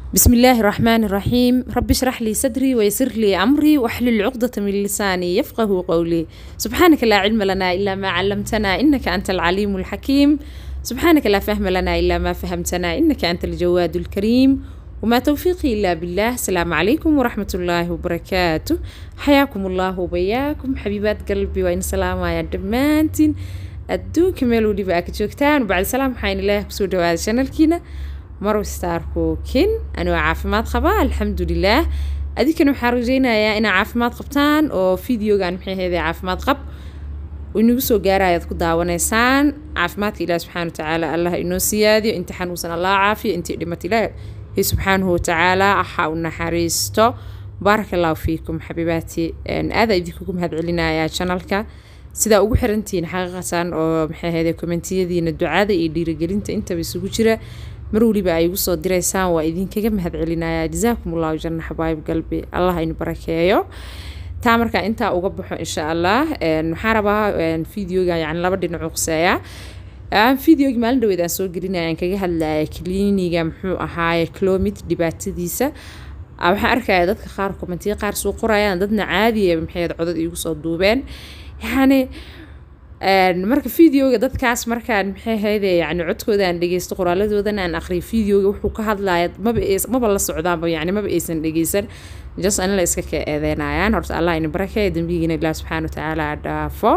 بسم الله الرحمن الرحيم رب اشرح لي صدري ويسر لي أمري واحلل عقدة من لساني يفقه قولي سبحانك لا علم لنا إلا ما علمتنا إنك أنت العليم الحكيم سبحانك لا فهم لنا إلا ما فهمتنا إنك أنت الجواد الكريم وما توفيقي إلا بالله السلام عليكم ورحمة الله وبركاته حياكم الله وبياكم حبيبات قلبي وإن سلام يا دمانتين adduunka meel weliba aa ka joogtaan bacdi salaam waxaan ilaah kusoo dhawaada shanalkiina marow star cookin anigoo caafimaad qaba alxamdulilaah adinkana waxaan rajeynayaa inaa caafimaad qabtaan oo videogan maxay ahaydee caafimaad qab inagu soo gaaraya ad ku daawanaysaan caafimaadka ilaah subxaana watacaala allah inoo siyaadiyo inta xanuunsan allah caafiyo intii dhimata ilaahi subxaanahu watacaala ha u naxariisto baaraka allahu fiikum xabiibaati aada idinkugu mahad celinayaa janalka sidaa ugu xirantihiin xaqiiqatan oo maxay ahayde kommentiyadiina ducada iyo dhiirigelinta intaba isugu jira mar weliba ay igu soo diraysaan waa idinkaga mahad celinayaa jazaakum allahu janna xabaayib galbi allah inu barakeeyo taa markaa intaa uga baxo insha allah waxaan rabaa videoga yani laba dhinac quseeya videogi maalin dhaweed aan soo gelinaya aan kaga hadlaya kliniga muxuu ahaaye clomid dhibaatadiisa waxaan arkaya dadka qaar kommentiya qaar soo qorayaan dadna caadiya maxay codad iigu soo duubeen yani marka videoga dadkaas markaan maxay hayde yani codkooda aan dhegeysto qoraaladoodan aan aqriyo videoga wuxuu ka hadlaya maba maba la socdaanba yani maba aysan dhegeysan just anila iska ka eedeynayaan horta allah ina barakeeya dambigiina ilaah subxaana watacaala dhaafo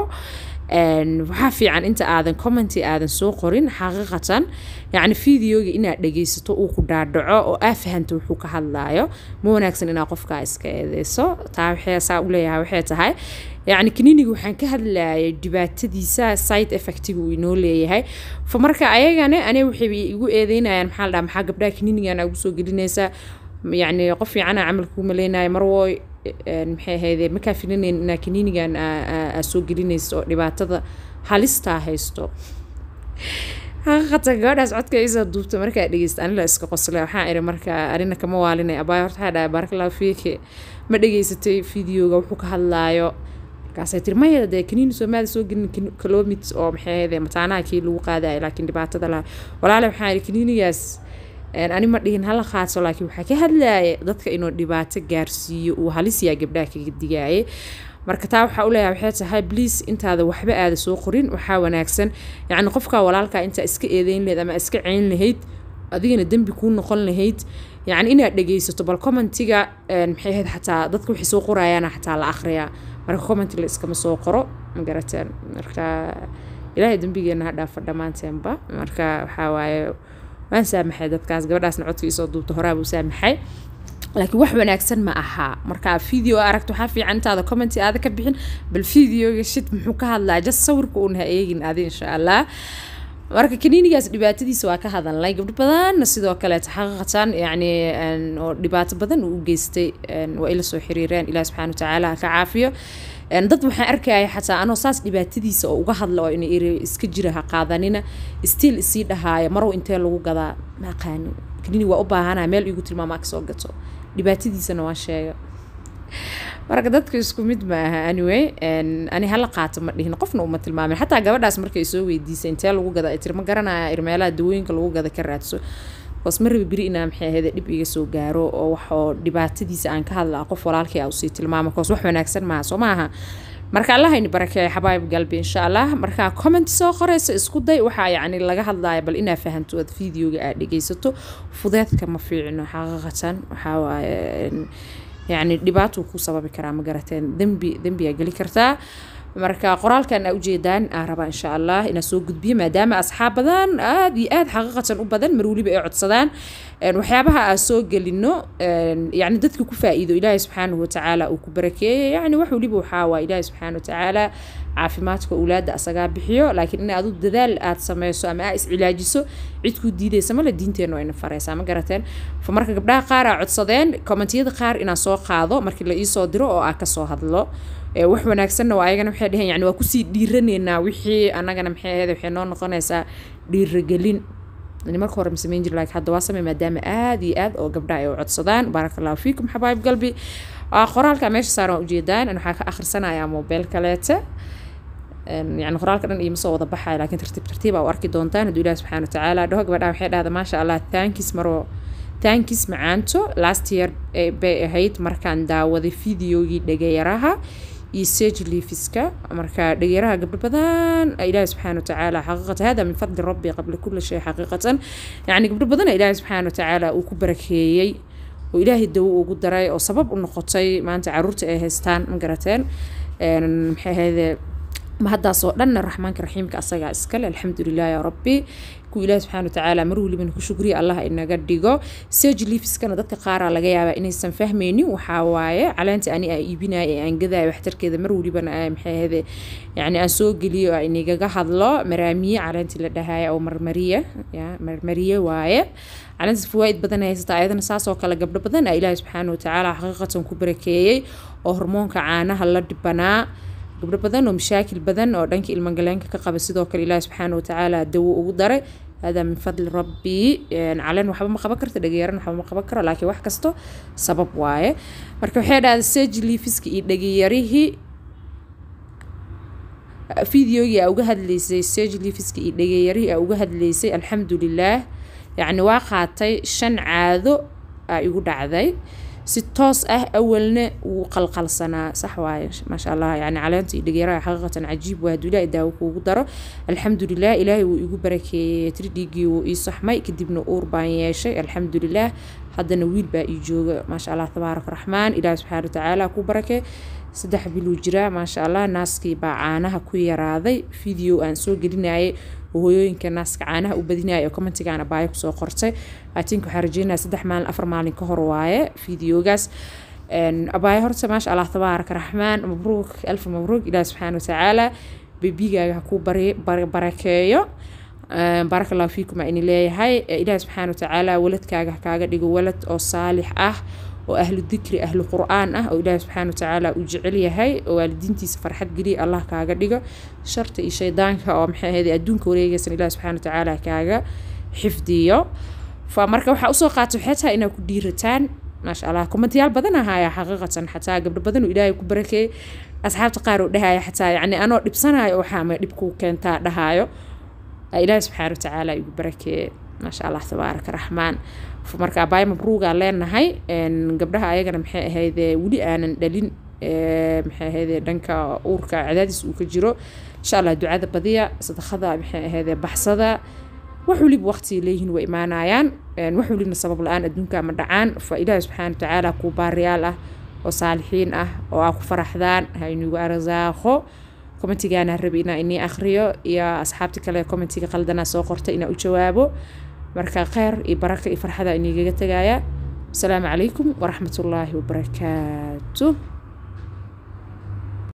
waxaa fiican inta aadan commenty aadan soo qorin xaqiiqatan yacni videoga inaad dhegeysato uu ku dhaadhaco oo aa fahanto wuxuu ka hadlaayo ma wanaagsan inaad qofkaa iska eedeyso taa waxay saa u leeyahay waxay tahay yacni kaniiniga waxaan ka hadlayay dhibaatadiisa side effectiga uu inoo leeyahay fa marka ayagana ane waxay igu eedeynayaan maxaa la dhaha maxaa gabdhaha kaniinigan ugu soo gelinaysaa yacni qof fiicana camalkuu maleynayo marwooy maxay ahayde makaa filinayn inaa kaniinigan aa soo gelinayso oo dhibaatada halistaa haysto xaqiiqatan gabadhaas codka isoo duubta markaa dhegeysta anila iska qosle waxaan iri marka arina kama waalinay abaay horta waxaa dhahay barakallahu fiiki ma dhegeysatay videoga wuxuu ka hadlaayo markaasay tiri maya dee kaniini soomaali soo gelin kilomit oo maxay ahayde mataanaha kii lagu qaadayo laakiin dhibaatada laha walaale waxaan iri kaniinigaas ani ma dhihin hala qaato laakiin waxaa ka hadlaaya dadka inuu dhibaato gaarsiiyo uu halisyaa gabdhaha kaga digaaye marka taa waxaa u leeyahay waxay tahay bliis intaada waxba aada soo qorin waxaa wanaagsan yacni qofka walaalkaa intaa iska eedeyn lahayd ama iska ceyn lahayd adigana dembi kuu noqon lahayd yacni inaad dhegeysato bal commentiga maxay ahayd xataa dadka waxay soo qorayaana xataa la akhriyaa marka commenti la iskama soo qoro ma garateen marka ilaahay dembigeena ha dhaafa dhammaanteenba marka waxaa waaye waan saamaxay dadkaas gabadhaasna codka isoo duubta horaabuu saamaxay laakiin wax wanaagsan ma ahaa marka video aragto waxaa fiican intaada commenty aada ka bixin bal videoga shid muxuu ka hadlaa just sawirka uun ha eegin adi insha allah marka kaniinigaas dhibaatadiisa waa ka hadalnay gabdho badanna sidoo kaleeta xaqiiqatan yacni oo dhibaato badan uu u geystay waa ila soo xiriireen ilaah subxaana watacaala ha ka caafiyo dad waxaan arkaya xataa anoo saas dhibaatadiisa oo uga hadla oo ina iri iska jira ha qaadanina stiil isii dhahaaya marow intee lagu gadaa ma aqaanin kaniini waa u baahanaa meel igu tilmaamaa kasoo gato dhibaatadiisana waan sheega marka dadka isku mid ma aha anyway ani hala qaato ma dhihin qofna uma tilmaamin xataa gabadhaas markay soo weydiisay intee lagu gada tir ma garanaya irmeelaha dawooyinka lagu gada ka raadso hoos ma rabi beri inaa maxay ahayde dhib iga soo gaaro oo waxoo dhibaatadiisa aan ka hadlaa qof walaalkii a usii tilmaama koos wax wanaagsan maaha soo maaha marka allahayni barakeeya xabaayib galbi insha allah markaa comment soo qoraysa isku day waxaa yacni laga hadlaya bal inaa fahanto aad videoga aad dhegeysato fudeedka ma fiicno xaqiiqatan waxaa waaye yacni dhibaatuu ku sababi karaa ma garateen dembi dembiyaa geli kartaa marka qoraalkan aa ujeedaan aa rabaa insha allah inaa soo gudbiyo maadaama asxaab badan aada iyo aada xaqiiqatan u badan mar weliba ay codsadaan waxyaabaha aa soo gelino yani dadka ku faa-iido ilaahay subxaanahu watacaala uu ku barakeeyay yani wax weliba waxaa waa ilaahay subxaana watacaala caafimaadka owlaada asagaa bixiyo laakiin in adu dadaal aad sameyso ama aa iscilaajiso cid kuu diidaysa male diinteenu ayna fareysaa ma garateen fa marka gabdhaha qaar aa codsadeen kommentiyada qaar inaan soo qaado markii la iisoo diro oo aa kasoo hadlo wax wanaagsanna waa ayagana waxay dheheen yani waa kusii dhiiraneynaa wixii annagana maxay ahayd waxay noo noqonaysaa dhiiragelin marka hore ma sameyn jir laakiin hadda waa samey maadaama aada iyo aad oo gabdhaha ay u codsadaan baaraka allahu fiikum xabaayib galbi qoraalka meesha saaran waa ujeedaan waxaa ka akhrisanayaa mobile kaleete yani qoraalka dhan iima soo wada baxaya laakiin tartiib tartiib aa u arki doontaan hadduu ilahi subxana watacaala dhaho gabadhaha waxay dhahda maasha allah thankis maroo thankis macaanto last year bay ahayd markaan daawaday videogii dhagayaraha iyo sage leafiska marka dhageyaraha gabdho badan ilaahi subxaana watacaala xaqiiqatan hada min fadli rabbi qabla kulli shay xaqiiqatan yacni gabdho badan ilaahi subxaana watacaala uu ku barakeeyey oo ilaahay dawo ugu daray oo sabab u noqotay maanta caruurta ay haystaan ma garateen maxay ahayde mahaddaasoo dhanna raxmaanka raxiimka asagaa iskale alxamdulilah yaa rabbi kuwa ilaahi subxana watacaala mar welibana ku shukriya allah inaga dhigo sage leafiskana dadka qaaraa laga yaabaa inaysan fahmaynin waxaa waaye caleenta ani aan iibinayo ee aan gadaayo waxtarkeeda mar welibana maxay ahayde yacni aan soo geliyo aan inagaga hadlo maraamiye caleentii la dhahaya oo marmariye ya marmariye waaye caleenta fawaaid badan haysata ayadana saasoo kale gabdho badan a ilaahi subxaana watacaala xaqiiqatan ku barakeeyey oo hormoonka caanaha la dhibanaa gabdho badan oo mashaakil badan oo dhanka ilmagaleenka ka qaba sidoo kale ilaahi subxaana watacaala dawo ugu daray hada min fadli rabbi caleen waxba ma qaban karto dhageyaran waxba ma qaban karo laakiin wax kasto sabab waaye marka waxay dhahda sage leafiska iyo dhageyarihii videogii aa uga hadlaysay sage leafiska iyo dhageyarihii aa uga hadlaysay alxamdulilaah yacni waa qaatay shan caado aa igu dhacday si toos ah awalna wuu qalqalsanaa sax waaye maasha allah yani caleenta iyo dhageeraha xaqiiqatan cajiib waa haduu ilaahay daawo kuugu daro alxamdulilah ilaahay wuu igu barakeeyey tiri dhiiggii wuu ii saxmay kadibna uur baan yeeshay alxamdulilah haddana wiil baa ii jooga maasha allah tabaaraka raxmaan ilaahi subxaana watacaala ku barakee saddex biluu jiraa maasha allah naaskii baa caanaha ku yaraaday video aan soo gelinayay hooyooyinka naaska caanaha u badinaya oo commentigaana baayo kusoo qortay atink waxaa rajeynaya saddex maalin afar maalin ka hor waaye videogaas abaayo horta maasha allah tabaaraka raxmaan mabruuk alf mabruuk ilaahi subxaana watacaala bebigaaga ha kuu barakeeyo baaraka allahu fiikum aa ini leeyahay ilaahi subxaana watacaala waladkaaga ha kaaga dhigo walad oo saalix ah oo ahlu dikri ahlu qur-aan ah oo ilaahi subxaana watacaala uu jecel yahay oo waalidiintiisa farxad geliya allah kaaga dhigo sharta iyo shaydaanka oo maxay ahayd adduunka wareegaysan ilaahi subxaana watacaala kaaga xifdiyo fa marka waxaa usoo qaatay waxay tahay inaad ku dhiirataan maasha allah kommentiyaal badan ahaaya xaqiiqatan xataa gabdho badan oo ilaahay ku barakeeyey asxaabta qaar oo dhahaya xataa yacni anoo dhibsanayo waxaa ma dhibkuu keentaa dhahaayo ilaahi subxaana watacaala igu barakeeye maasha allah tabaaraka raxmaan marka abaay mabruugaa leenahay gabdhaha ayagana maxay ahayde weli aanan dhalin maxay ahayde dhanka uurka cadaadis uu ka jiro insha allah ducada badiya sadaqada maxay ahayde baxsada wax weliba waqtiga leeyihiin way imaanayaan wax welibna sabab la-aan adduunka ma dhacaan fa ilaahi subxaana watacaala kuu baariyaal ah oo saalixiin ah oo aa ku faraxdaan ha inugu arsaaqo commentigaana rabi inaa inii akhriyo iyo asxaabta kale commentiga qaldanaa soo qorta inaa u jawaabo marka kheyr iyo baraka iyo farxada inigaga tegaya asalaamu calaykum waraxmatullaahi wabarakaatu